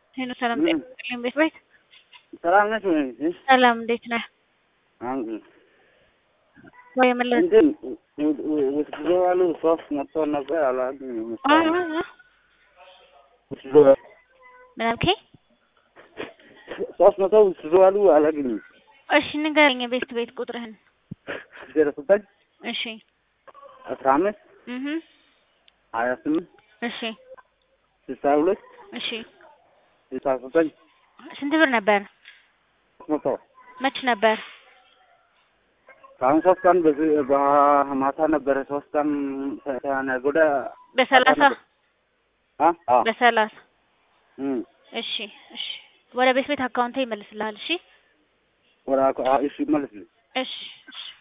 ሄሎ ሰላም ምን? ጤና ቤት ቤት ሰላም ነሽ ወይ? ሰላም እንዴት ነህ? አንዱ ወይ መለስ እንትን ውትድሮዋሉ ሶስት መጥቶ ነበር አላገኘሁም። አ አ አ ውትድሮ ምን አልከኝ? ሶስት መቶ ውትድሮዋሉ አላገኘሁም። እሺ ንገረኝ የቤት ቤት ቁጥርህን። ዜሮ ዘጠኝ እሺ አስራ አምስት እህ ሀያ ስምንት እሺ ስልሳ ሁለት እሺ ስልሳ ዘጠኝ ስንት ብር ነበር? ሶስት መቶ መች ነበር? ከአሁን ሶስት ቀን በዚህ በማታ ነበረ። ሶስት ቀን ከነገ ወዲያ በሰላሳ አ አ በሰላሳ እም እሺ እሺ ወደ ቤት ቤት አካውንቴ ይመልስልሃል። እሺ ወራ እሺ መልስ እሺ እሺ